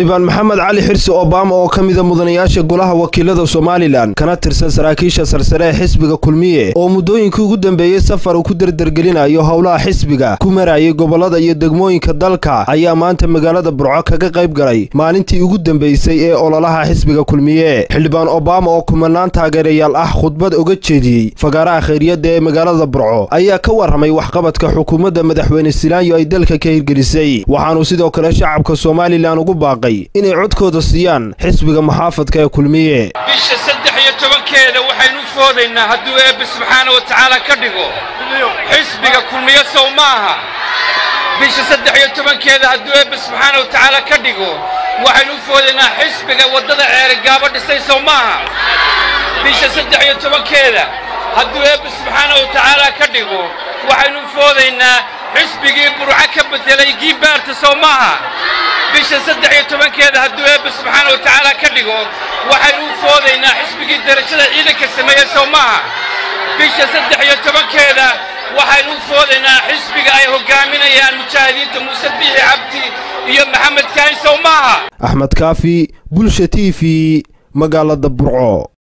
xildhibaan maxamed cali xirsi obama oo ka mida mudanayaasha golaha wakiilada somalilan kana tirsan saraakiisha sarsare ee xisbiga kulmiye oo muddooyinkii ugu dambeeyey safar uu ku derdergelinayo howlaha xisbiga ku marayay gobolada iyo degmooyinka dalka ayaa maanta magaalada burco kaga qayb galay maalintii ugu dambeysay ee ololaha xisbiga kulmiye xildhibaan obama oo kumanaan taageerayaal ah khudbad oga jeediyey fagaaraha khayriyadda ee magaalada burco ayaa ka warramay waxqabadka xukuumadda madaxweyne silaanyo ay dalka ka hirgelisay waxaanuu sidoo kale shacabka somalilan ugu baaqay inay codkooda siiyaan xisbiga muxaafadka ee kulmiye bisha saddex iyo tobankeeda waxaynu u foodaynaa hadduu eebbe subxaana wa tacaala ka dhigo xisbiga kulmiye sow ma aha bisha saddex iyo tobankeeda hadduu eebbe subxaana wa tacaala ka dhigo waxaynu u foodaynaa xisbiga waddada ceerigaabo dhisay sow ma aha bisha saddex iyo tobankeeda hadduu eebbe subxaana wa tacaala ka dhigo waxaynu u foodaynaa xisbigii burco ka beddelay giibaarta sow ma aha bisha saddex iyo tobankeeda hadduu eebbe subxaana wa tacaala ka dhigo waxaynu u foodaynaa xisbigii derajada ciidanka sameeye sow maaha bisha saddex iyo tobankeeda waxaynu u foodaynaa xisbiga ay hoggaaminayaan mujaahidiinta muuse biixi cabdi iyo maxamed kaahin sow maaha axmed kaafi bulsha t v magaalada burco